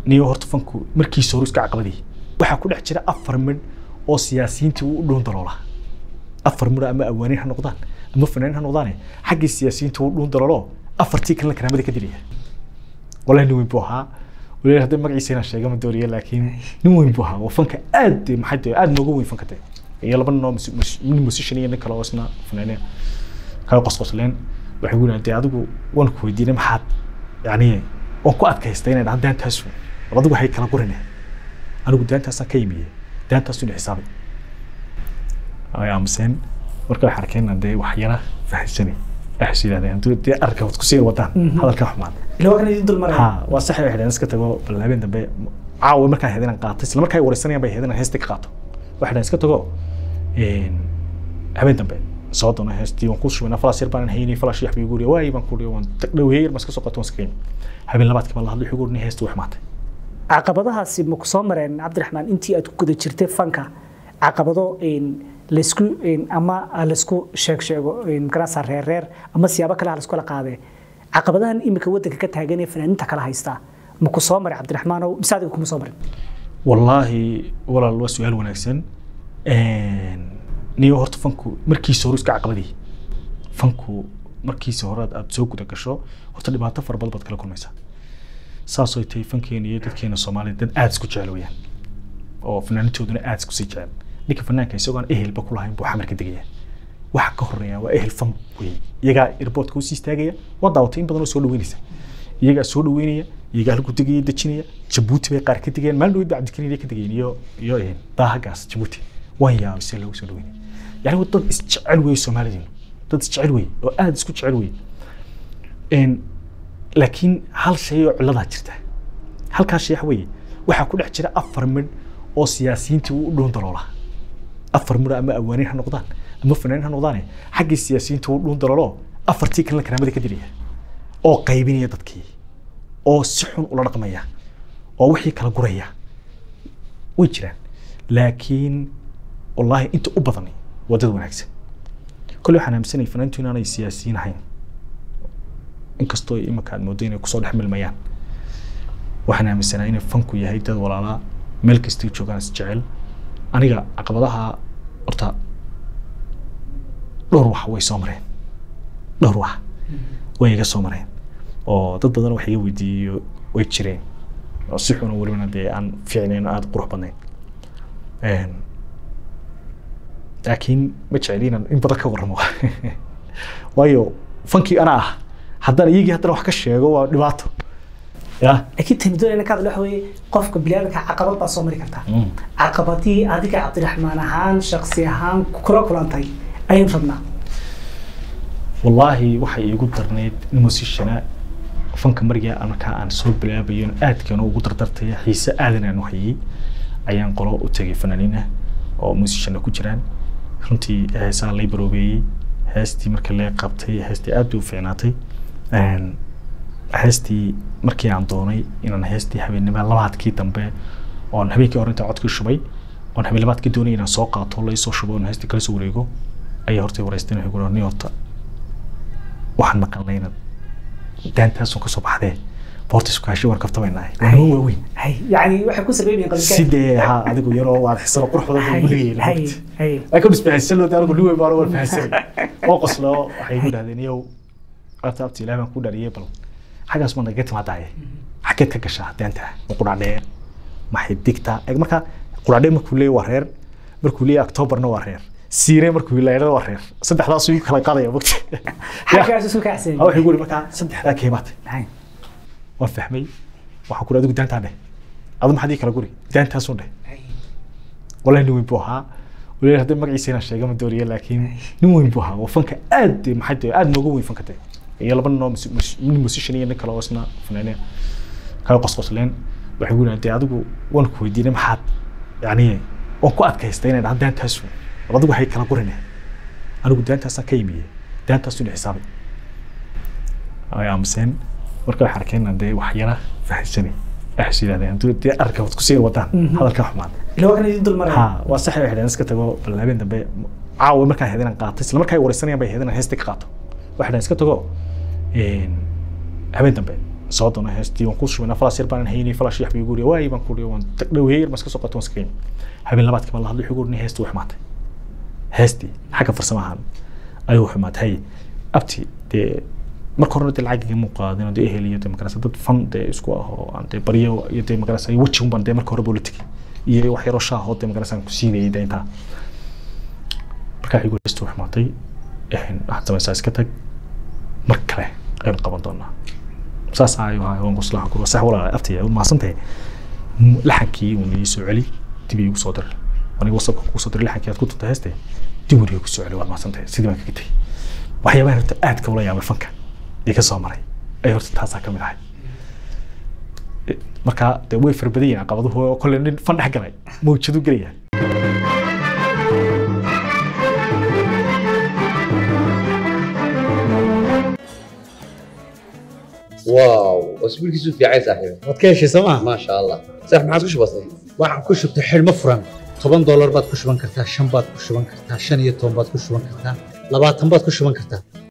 niyo horta fanku markiisa hore iska caqabadii waxaa ku dhex jira afar midh oo siyaasiyiintii u dhuun daloola afar midh ama awaaniin ha noqdaan ama fanaanin ha noqdaane xaggii siyaasiyiinta u dhuun daloolo afartii kalena karaamada ka dilaya wallahi nin weyn buu ahaa waliba hadda magaciisa inaan sheega ma dooriya laakiin nin weyn buu ahaa oo fanka aad maxay tahay aad nooga weyn fanka tahay iyo laba nin oo mus- mus- nin musician iyo nin kale oo isna fanaaniin kala qosqosleen waxay ku yidhahdeen adigu waan ku weydiinay maxaad yani waan ku adkaystay inay dhahan daantaasu war adigu waxay kala gurine anigu daantaasaan ka yimiye daantaasu ina xisaabay ay aamuseen marka waxay arkeen dee wax yara fahamsanay waxay yidhahdeen hadduu dee arka wad kusii wadaan hadalka xumaan ila waa kan idin dul maraya ha waa sax waxay dhaheen iska tago bal habeen dambe caawa markaa heed inaan qaato isla markaa ay wareysanayaan bay heed inaan heesta ka qaato waxay dhaheen iska tago een, habeen dambe soo doona heestii waan ku shubinaa falaas yar baan haynay falaas yax bay igu waay baan ku waan dhaweeyay ma iska soo qaato waan iska keenay habeen labaadkii baan la hadlay wuxuu igu yidhi heesta wax maatay caqabadahaasi ma ku soo mareen cabdiraxmaan intii aad ku guda jirtay fanka caqabado een, laysku een, ama laysku sheeg sheego een, magarasa reer reer ama siyaabo kale ha laiskula qaadee caqabadahan imika waddanka ka taagan ee fanaaniinta kala haysta ma ku soo maray cabdiraxmaanow mise adiga kuma soo marin wallaahi walaal waa su-aal wanaagsan niyo horta fanku markiisa hore iska caqabadii fanku markiisa hore aad aad soo guda gasho horta dhibaato fara badan baad kala kulmaysaa saasoo tahay fankeena iyo dadkeena soomaaliya dad aad isku jecel weyaan oo fanaanitooduna aad isku sii jecel ninka fanaanka isagoo aan ehelba ku lahayn buu xamarka degaya waxa ka horeeya waa ehel fan wey iyagaa airportka usii istaagaya waa daawatay in badan oo soo dhaweynaysa iyagaa soo dhaweynaya iyagaa halku degaya dejinaya jabuuti bay qaar ka degayaan maalin dhaweyd ba cabdikariin ka degayeen iyo iyo een, daahagaas jabuuti waan yaabay si loogu soo dhaweynaya yani waa dad isjecel wey soomaalidiinu dad isjecel wey oo aad isku jecel wey Een, laakiin hal shay oo ciladaa jirta halkaa shay waxa weeye waxaa ku dhex jira afar midh oo siyaasiyiintii u dhuun daloola afar midh ama awaaniin ha noqdaan ama fanaanin ha noqdaane xaggii siyaasiyiinta u dhuun daloolo afartii kalena karaamada ka dilaya oo qaybinaya dadkii oo si xun ula dhaqmaya oo wixii kala guraya way jiraan laakiin wallaahi inta u badan waa dad wanaagsan kolley waxaan aaminsanay fanaantu inaanay siyaasiyiin ahayn inkastoo imika aad moodo inay kusoo dhex milmayaan waxaan aaminsanaa inay fanku yahay dad walaalaa meel kastay joogaan is jecel aniga caqabadaha horta dhowr wax way soo mareen dhowr wax way iga soo mareen oo dad badan wax iga weydiiyey way jireen oo si xun oo welibana dee aan fiicnayn oo aada qurux badnayn Een, laakiin ma jeceli inaan in badan ka warramo waayo fankii anaa ah haddana iyagii haddana wax ka sheego waa dhibaato ya laakiin tani doonayna ka hadlo waxa weeye qofka biniaadamka caqabad baa soo mari kartaa caqabadii adiga cabdiraxmaan ahaan shaksi ahaan kula kulantay ayaynu rabnaa wallaahi waxay iigu darnayd in musishana fanka mariga markaa aan soo bilaabayo aadkana ugu dardartaya xiise aadan aan u hayay ayaan qolo u tegay fanaaniin ah oo musishana ku jiraan runtii heesaa lay baroobeeyey heestii marka lee qabtay heestii aad bay u fiicnaatay Een, heestii markii aan doonay inaan heestii habeennimo labaadkii dambe oon habeenkii hore intaan codkii shubay oon habeen labaadkii doonay inaan soo qaato laysoo shubo oon heestii kala soo wareego ayaa hortay wareysteen waxay ku ni horta waxaan maqalnay inaad daantaasun ka soo baxdee boorta iskaashi warkabta bay nahay waa noo waaweyn hay yani waxay ku sabaynayaan qalbika sidee ha adigu yaroo waad xisano qurux badan buu hay hay leeyahay hay laakiin isbahaysan loo daanigu liwey baan war fahansanay oo qoslo waxay ku dhahdeen iyow abta abti ilaah baan ku dhariyey bal xaggaas ma naga timaadaaye xageed ka gashaa daanta ma qudhaadheer maxay digtaa Eeg, marka qudhaadheer markuu leeyahy waa reer markuu leeyahy octoberna waa reer siire markuu leeyahy waa reer saddexdaas uu kala qaadaya mogta xaggaas isu kacsan ha waxay ku yidhi markaa saddexdaa keemaatay hay waan fahmay waxaan ku adigu daantaa dheh adu maxaad ii kala guri daantaasun dheh wallahi nin weyn buu ahaa waliba hadda magaciisa inaan sheega ma dooriya laakiin nin weyn buu ahaa oo fanka aad maxay tahay aad nooga weyn fanka tahay iyo laba nin oo mus- mus- nin musician iyo nin kale oo isna fanaaniin kala qosqosleen waxay ku yidhahdeen adigu waan ku weydiinay maxaad yani waan ku adkaystay inay dhahan daantaasu war adigu waxay kala gurine anigu daantaasaan ka yimiye daantaasu ina xisaabay ay aamuseen marka waxay arkeen dee wax yara fahamsanay waxay yidhahdeen hadduu dee arka wad kusii wadaan hadalka xumaan ila waa kan idin dul maraya ha waa sax waxay dhaheen iska tago bal habeen dambe caawa markaa heed inaan qaato isla markaa ay wareysanayaan bay heed inaan heesta ka qaato waxay dhaheen iska tago een, habeen dambe soo doona heestii waan ku shubay falas yar baan haynay falas yax bay guriga waay baan ku dhiyo waan tag dhaweeyay yar maska soo qato waan iska habeen labaadkii baan la hadlay wuxuu heestii way xumaatay heestii xagga farsamahan ayuu xumaatay hay abti dee marka horena dee lacag igama qaadin dee ehel iyo dee magarasa dad fan dee isku ah oo aan dee baryo iyo dee magarasa weji unbaan dee marka hore buu la tegay iyo wax yaroo shaah oo dee magarasa aan ku siinayay dee intaa markaa igu heestii way xumaatay waxaad samaysaa iska tag mar kale aynu qaban doonaa saas ayuu ahaa waan kuslaha kuro sax walaa aftaya maasantahay laxankii uu nii soo celi dib iigu soo diray aniga wasabka kuu soo diray laxankii aad ku tunta heeste dib wariga ku soo celi waad maasantahay sidii baan kaga tegay waxyaabaha horta aadka ula yaabay fanka ee ka soo maray ay horta taasaa ka mid ahay markaa dee way farbadan yihiin caqabaduhu oo kolle nin fan dhex galay mawjadu gelaya واو اسبوعك في عايز صاحبي waad ka heshay sooma ما شاء الله صح ما عاد وش بصير waxaan ku shubtay xidhmo furan toban doolar baad ku shuban kartaa shan baad ku shuban kartaa shan iyo toban baad ku shuban kartaa labaatan baad ku shuban kartaa